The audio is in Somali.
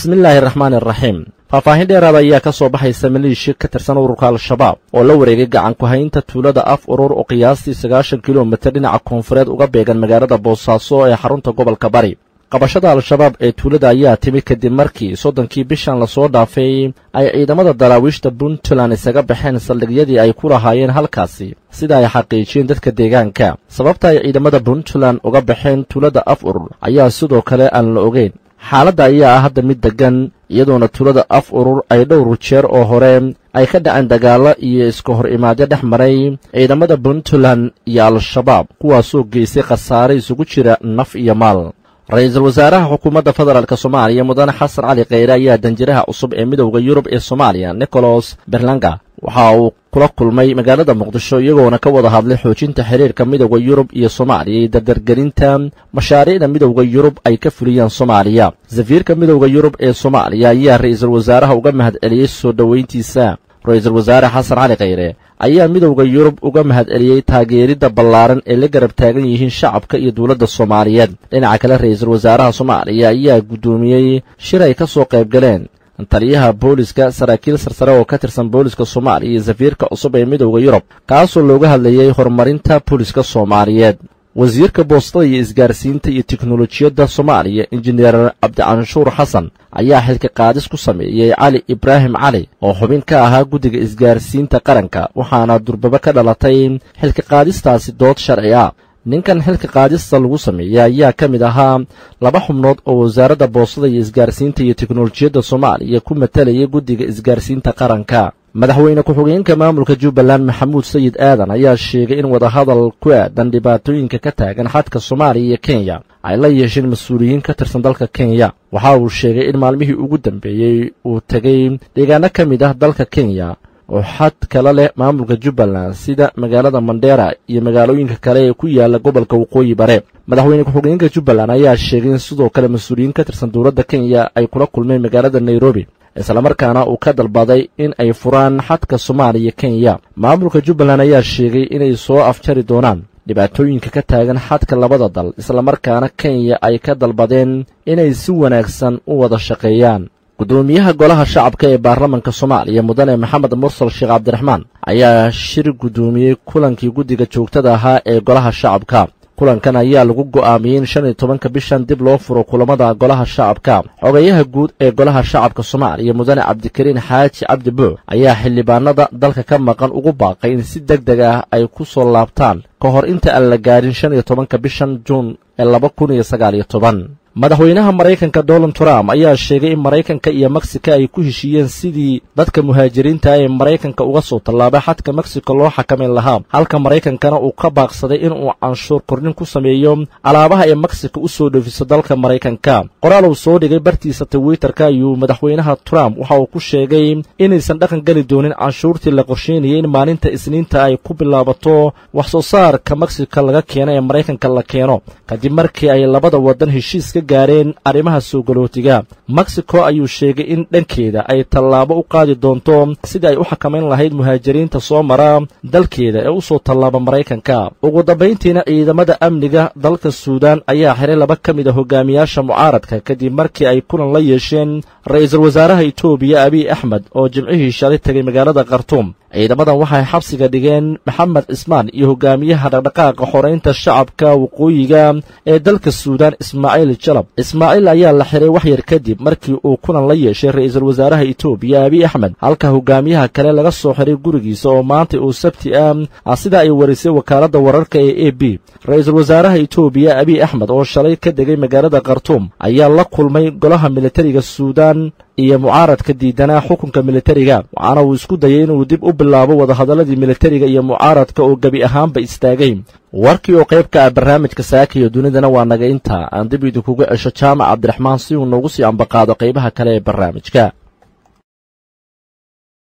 bismillaahi raxmaani araxiim faahfaahin dheeraada ayaa ka soo baxaysa maleeshiya ka tirsan ururka al-shabaab oo la wareegay gacan ku-haynta tuulada af urur oo qiyaastii sagaashan kilomitir dhinaca koonfureed uga beegan magaalada boosaaso ee xarunta gobolka bari qabashada al-shabaab ee tuulada ayaa timi kadib markii soddonkii bishan lasoo dhaafay ay ciidamada daraawiishta puntland isaga baxeen saldhigyadii ay ku lahaayeen halkaasi sida ay xaqiijiyeen dadka deegaanka sababta ay ciidamada puntland uga baxeen tuulada af urur ayaa sidoo kale aan la ogeyn xaaladda ayaa ah hadda mid deggan iyadoona tuulada af urur ay dhowr jeer oo hore ay ka dhaceen dagaallo iyo iska hor imaadyo dhex maray ciidamada puntland iyo al-shabaab kuwaasoo geystay khasaare isugu jira naf iyo maal ra-iisul wasaaraha xukuumadda federaalk soomaaliya mudane xasan cali kheyre ayaa danjiraha cusub ee midowda yurub ee soomaaliya nicholas berlanga waxa uu kula kulmay magaalada muqdisho iyagoona ka wada hadlay xoojinta xiriirka midowda yurub iyo soomaaliya iyo dardargelinta mashaariicda midowda yurub ay ka fuliyaan soomaaliya safiirka midowda yurub ee soomaaliya ayaa ra-iisul wasaaraha uga mahad celiyey soo dhoweyntiisa ra-iisul wasaare xasan cali kheyre ayaa midowda yurub uga mahad celiyey taageeridda ballaaran ee la garab taagan yihiin shacabka iyo dowladda soomaaliyeed dhinaca kale ra-iisul wasaaraha soomaaliya ayaa guddoomiyey shir ay ka soo qayb galeen taliyaha booliska saraakiil sarsare oo ka tirsan booliska soomaaliya iyo safiirka cusub ee midowda yurub kaasoo looga hadlayey horumarinta booliska soomaaliyeed wasiirka boostada iyo isgaarsiinta iyo teknolojiyadda soomaaliya injineer cabdicanshuur xasan ayaa xilka qaadis ku sameeyey cali ibraahim cali oo xubin ka ahaa guddiga isgaarsiinta qaranka waxaana durbaba ka dhalatay xilka qaadistaasi dood sharci ah ninkan xilka qaadista lagu sameeyey ayaa ka mid ahaa laba xubnood oo wasaaradda boostada iyo isgaarsiinta iyo teknolojiyadda soomaaliya ku matalayay guddiga isgaarsiinta qaranka madaxweyne ku-xigeenka maamulka jubbaland maxamuud sayid aadan ayaa sheegay in wadahadal ku aadan dhibaatooyinka ka taagan xadka soomaaliya iyo kenya ay la yeesheen mas-uuliyiin ka tirsan dalka kenya waxa uu sheegay in maalmihii ugu dambeeyey uu tegey deegaano ka mid ah dalka kenya oo xad kala leh maamulka jubbaland sida magaalada mandheera iyo magaalooyinka kale ee ku yaala gobolka waqooyi bare madaxweyne ku-xigeenka jubbaland ayaa sheegay in sidoo kale mas-uuliyiin ka tirsan dowladda kenya ay kula kulmeen magaalada nairobi islamarkaana uu ka dalbaday in ay furaan xadka soomaaliya kenya maamulka jubbaland ayaa sheegay inay soo afjari doonaan dhibaatooyinka ka taagan xadka labada dal islamarkaana kenya ay ka dalbadeen inay si wanaagsan u wada shaqeeyaan guddoomiyaha golaha shacabka ee baarlamanka soomaaliya mudane maxamed mursal sheekh cabdiraxmaan ayaa shir guddoomiyey kulankii guddiga joogtada ahaa ee golaha shacabka kulankan ayaa lagu go'aamiyey in shan iyo tobanka bishan dib loo furo kulamada golaha shacabka xogeyaha guud ee golaha shacabka soomaaliya mudane cabdikariin xaaji cabdi buux ayaa xildhibaanada dalka ka maqan ugu baaqay in si deg deg ah ay ku soo laabtaan ka hor inta aan la gaarin shan iyo tobanka bishan juun ee laba kun iyo sagaal iyo toban madaxweynaha maraykanka donald trump ayaa sheegay in maraykanka iyo meksika ay ku heshiiyeen sidii dadka muhaajiriinta ee maraykanka uga soo tallaabay xadka meksiko loo xakamayn lahaa halka maraykankana uu ka baaqsaday inuu canshuur kordhin ku sameeyo alaabaha ee meksika u soo dhoofiso dalka maraykanka qoraal uu soo dhigay bartiisa twitterka ayuu madaxweynaha trump waxa uu ku sheegay inaysan dhaqan geli doonin canshuurtii la qorsheynayay in maalinta isniinta ay ku bilaabato wax soo saarka meksika laga keeno ee maraykanka la keeno kadib markii ay labada waddan heshiiska gaareen arrimaha soo galootiga mexico ayuu sheegay in dhankeeda ay tallaabo u qaadi doonto sidii ay u xakamayn lahayd muhaajiriinta soo mara dalkeeda ee u soo tallaaba maraykanka ugu dambayntiina ciidamada amniga dalka suudaan ayaa xiray laba ka mid a hogaamiyaasha mucaaradka kadib markii ay kulan la yeesheen ra-iisul wasaaraha etoobiya abiy axmed oo jimcihii shalay tegay magaalada khartuum ciidamadan waxay xabsiga dhigeen maxamed cismaan iyo hogaamiyaha dhaqdhaqaaqa xoraynta shacabka waqooyiga ee dalka suudaan ismaaciil jalab ismaaciil ayaa la xiray wax yar kadib markii uu kulan la yeeshay ra-iisul wasaaraha etoobiya abiy axmed halka hogaamiyaha kale laga soo xiray gurigiisa oo maanta uu sabti ah sida ay warisay wakaaladda wararka ee a b ra-iisul wasaaraha etoobiya abiy axmed oo shalay ka degay magaalada khartuum ayaa la kulmay golaha militariga suudaan iyo mucaaradka diidanaa xukunka militariga waxaana uu isku dayay inuu dib u bilaabo wadahadaladii militariga iyo mucaaradka oo gebi ahaanba istaagay warkii oo qayb ka ah barnaamijka saaka iyo dunidana waa naga intaa aan dib idinkuga cesho jaamac cabdiraxmaan si uu noogu sii ambaqaado qaybaha kale ee barnaamijka